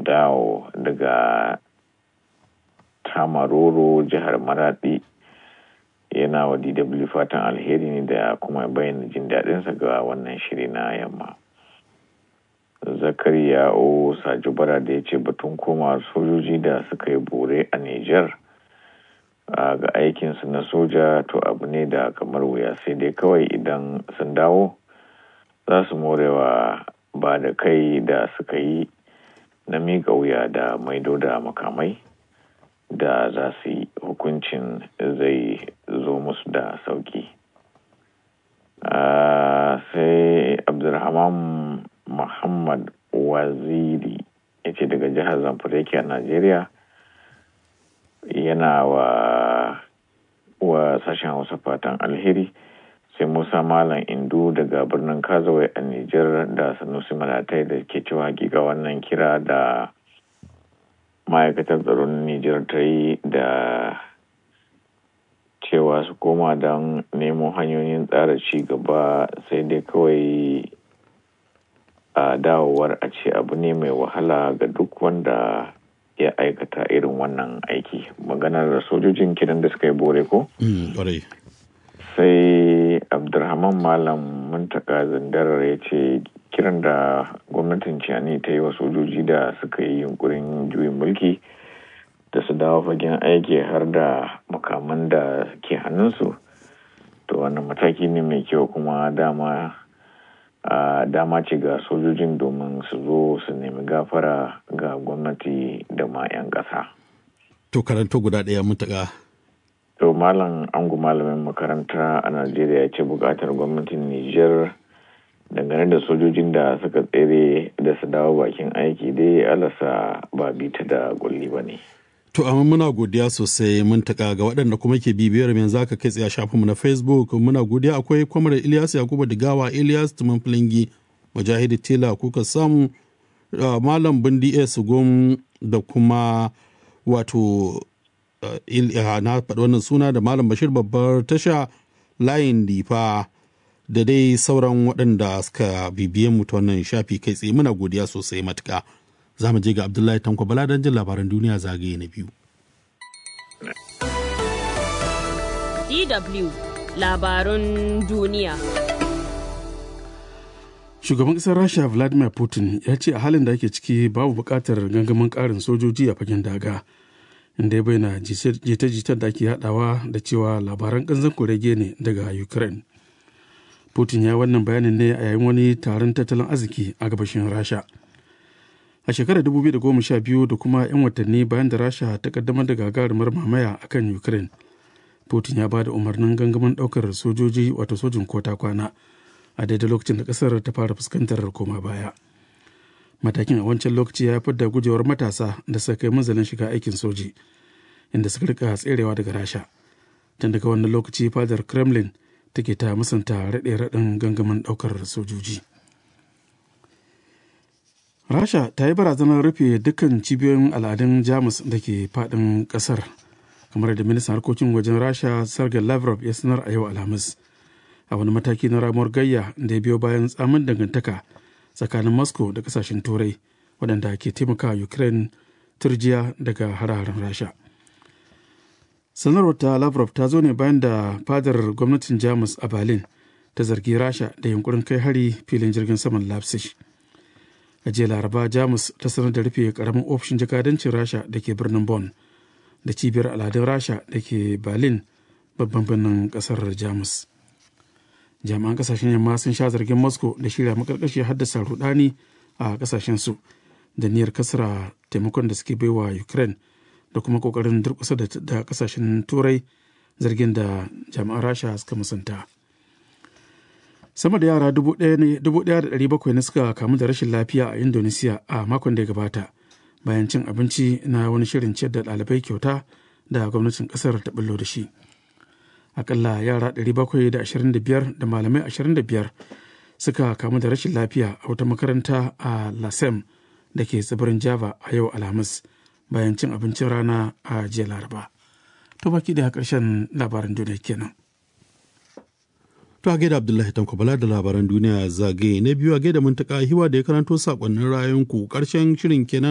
dawo daga tamaroro jihar maradi yana wa dw fatan alheri ne da kuma bayyana jin daɗinsa ga wannan shiri na yamma zakariya o sajubara da ya ce batun koma sojoji da suka yi bore a niger ga aikinsu na soja to abu ne da kamar wuya sai dai kawai idan sun dawo za su morewa ba da kai da suka yi na miƙa wuya da maido da makamai da za su yi hukuncin zai zo musu da sauki sai abdulrahman muhammad waziri ya ce daga jihar zamfara yake a najeriya yana wa wa sashen hausa fatan alheri sai musa malam indu daga birnin kazawai a nijar da sanusi malatai da ke cewa giga wannan kira da ma'aikatar tsaron nijar ta yi da cewa su koma don nemo hanyoyin tsara ci gaba sai dai kawai a dawowar a ce abu ne mai wahala ga duk wanda ya aikata irin wannan aiki maganar sojojin kiran da suka yi bore ko? sai abdulrahman malam muntaka zandarar ya ce kiran da gwamnatin ciyani ta yi wa sojoji da suka yi yunkurin juyin mulki da su dawo fagen aiki har da makaman da ke hannunsu to wannan mataki ne mai kyau kuma dama a dama ce ga sojojin domin su zo su nemi gafara ga gwamnati da ma 'yan ƙasa. To karanto guda ɗaya mutaka. To malam angu malamin makaranta a Najeriya ya ce buƙatar gwamnatin Nijar dangane da sojojin da suka tsere da su dawo bakin aiki dai alasa ba bita da gulli ba ne. To amma muna godiya sosai mun taka ga waɗanda kuma ke bibiyar yanzu aka kai tsaye shafin mu na Facebook muna godiya akwai kwamar Ilyas Yakubu Digawa Ilyas Tuman Filingi Mujahidi Tela kuka samu Malam Bindi S Gom da kuma wato na faɗi wannan suna da Malam Bashir babbar tasha layin difa da dai sauran waɗanda suka bibiye mu ta wannan shafi kai tsaye muna godiya sosai matuka. za mu je ga Abdullahi Tanko Bala don jin labaran duniya zagaye na biyu. DW labarun duniya. Shugaban ƙasar Rasha Vladimir Putin ya ce a halin da ake ciki babu buƙatar gangamin ƙarin sojoji a fagen daga. Inda ya bayyana jita-jitar da ake haɗawa da cewa labaran ƙanzan kurege ne daga Ukraine. Putin ya wannan bayanin ne a yayin wani taron tattalin arziki a gabashin Rasha. a shekarar 2012 da kuma 'yan watanni bayan da rasha ta kaddamar da gagarumar mamaya a kan ukraine putin ya ba da umarnin gangamin daukar sojoji wato sojin kota kwana a daidai lokacin da kasar ta fara fuskantar koma baya matakin a wancan lokaci ya haifar da gujewar matasa da suka kai manzalin shiga aikin soji inda suka rika tserewa daga rasha tun daga wannan lokaci fadar kremlin take ta musanta raɗe-raɗin gangamin ɗaukar sojoji rasha ta yi barazanar rufe dukkan cibiyoyin al'adun jamus da ke fadin kasar kamar da ministan harkokin wajen rasha sergei lavrov ya sanar a yau alhamis a wani mataki na ramuwar gayya da ya biyo bayan tsamin dangantaka tsakanin moscow da kasashen turai waɗanda ke taimaka ukraine turjiya daga hare-haren rasha sanarwar ta lavrov ta zo ne bayan da fadar gwamnatin jamus a berlin ta zargi rasha da yunkurin kai hari filin jirgin saman leipzig a jiya laraba jamus ta sanar da rufe karamin ofishin jakadancin rasha da ke birnin bonn da cibiyar al'adun rasha da ke berlin babban birnin kasar jamus jami'an kasashen yamma sun sha zargin moscow da shirya makarkashi haddasa rudani a kasashen su da niyyar kasara taimakon da suke baiwa ukraine da kuma kokarin durkusa da kasashen turai zargin da jami'an rasha suka musanta. sama da yara 1,700 ne suka kamu da rashin lafiya a indonesiya a makon da ya gabata bayan cin abinci na wani shirin ciyar da ɗalibai kyauta da gwamnatin ƙasar ta bullo da shi akalla yara 725 da malamai 25 suka kamu da rashin lafiya a wata makaranta a lasem da ke tsibirin java a yau alhamis bayan cin abincin rana a jiya laraba to baki da ƙarshen labaran duniya kenan To a gaida Abdullahi Tanko Bala da labaran duniya zagaye na biyu a gaida muntaka hiwa da ya karanto sakonnin rayuwanku karshen shirin kenan